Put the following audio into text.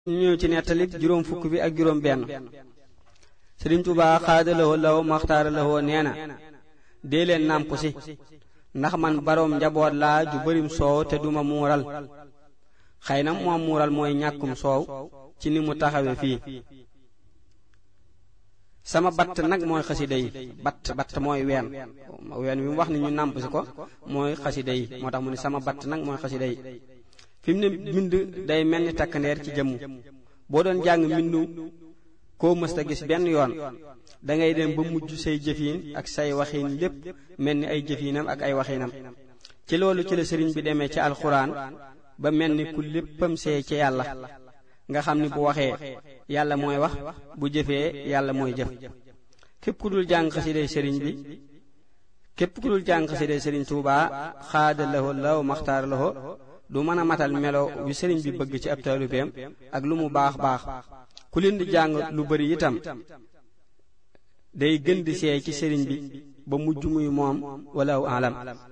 ñu ñëw ci nettali juróom fukk bi ak juróom benn sëriñ Tuubaa xaadalawoo law maxtaara lawoo nee na dee leen nàmp si ndax man baroom njaboot laa ju bërim soow te duma muural xëy na moom muural mooy ñàkkum soow ci ni mu taxawe fii sama batt nag mooy xasida yi batt batt mooy ween ween wi mu wax ni ñu nàmp si ko mooy xasida yi moo tax mu ne sama batt nag mooy xasida yi fi mu ne mbind day mel ni takkandeer ci jëmm boo doon jàng mbindu koo mësta gis benn yoon da ngay dem ba mujj say jëfiin ak say waxiin lépp mel ni ay jëfiinam ak ay waxiinam ci loolu ci la sëriñ bi demee ci alxuraan ba mel ni ku léppam see ci yàlla nga xam ni bu waxee yàlla mooy wax bu jëfee yàlla mooy jëf képp ku dul jàng xasiday sëriñ bi képp ku dul jàng xasiday sëriñ Tuubaa xaada laho law maxtaar laho du mën a matal melo wi sëriñ bi bëgg ci ab taalibeem ak lu mu baax baax ku leen di jàng lu bari itam day gën di seey ci sëriñ bi ba mujj muy moom wala aw alam